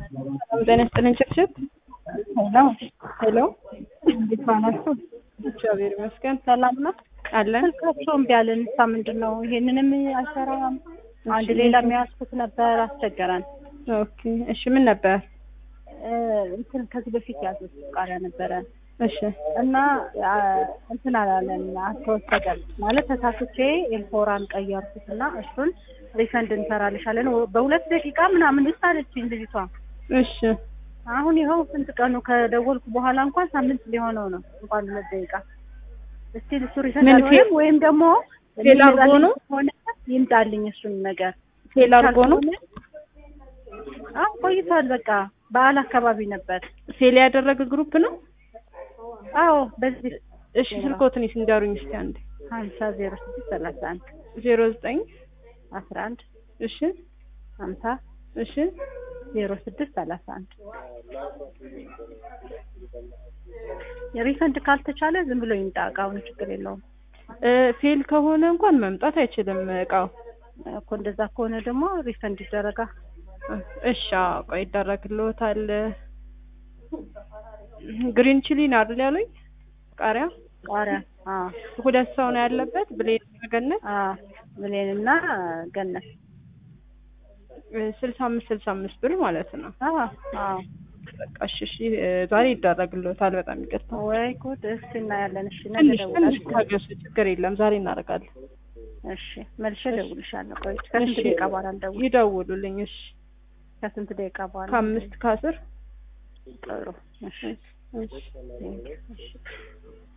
ጤና ይስጥልኝ ችብችብ። ሄሎ ሄሎ እንዴት ዋላችሁ? እግዚአብሔር ይመስገን ሰላም ነው። አለን። ስልካቸው እምቢ አለን። እሷ ምንድን ነው ይሄንንም አይሰራም። አንድ ሌላ የሚያስኩት ነበር አስቸገረን። ኦኬ እሺ፣ ምን ነበር? እ እንትን ከዚህ በፊት ያዙት ቃሪያ ነበረ እሺ እና አ፣ እንትን አላለን አልተወሰደም ማለት ተሳስቼ ኤልፎራን ቀየርኩት እና እሱን ሪፈንድ እንሰራልሻለን በሁለት ደቂቃ ምናምን ውስጥ አለችኝ ልጅቷ። እሺ አሁን ይኸው ስንት ቀኑ ከደወልኩ በኋላ እንኳን ሳምንት ሊሆነው ነው እንኳን ሁለት ደቂቃ እስቲ እሱ ሪፈንድ ምን አልሆነም ወይም ደግሞ ፌል አድርጎ ነው? ሆነ ይምጣልኝ እሱን ነገር ፌል አድርጎ ነው? አዎ ቆይቷል። በቃ በዓል አካባቢ ነበር። ፌል ያደረገ ግሩፕ ነው? አዎ በዚህ እሺ ስልኮትን ይንገሩኝ እስኪ አንዴ። ሀምሳ ዜሮ ስድስት ሰላሳ አንድ ዜሮ ዘጠኝ አስራ አንድ እሺ ሀምሳ እሺ ዜሮ ስድስት ሰላሳ አንድ የሪፈንድ ካልተቻለ ዝም ብሎ ይምጣ እቃውን ችግር የለውም እ ፌል ከሆነ እንኳን መምጣት አይችልም እቃው። እኮ እንደዛ ከሆነ ደግሞ ሪፈንድ ይደረጋ እሺ አዎ፣ ቆይ ይደረግልዎታል። ግሪን ቺሊ ነው አይደል ያሉኝ? ቃሪያ ቃሪያ አዎ ሁለት ሰው ነው ያለበት። ብሌን ገነት አዎ ብሌንና ገነት ስልሳ አምስት ስልሳ አምስት ብር ማለት ነው። አዎ አዎ በቃ እሺ እሺ፣ እ ዛሬ ይደረግልዎታል። በጣም ይቅርታ። ወይ ጉድ እስኪ እናያለን እሺ ነገ ትንሽ ትንሽ እደውላለሁ ታገሱ፣ ችግር የለም። ዛሬ እናደርጋለን። እሺ መልሼ እደውልልሻለሁ ቆይ ከስንት እሺ፣ ደቂቃ በኋላ እንደውል ይደውሉልኝ። እሺ ከስንት ደቂቃ በኋላ ከአምስት ከአስር ጥሩ እሺ እሺ እሺ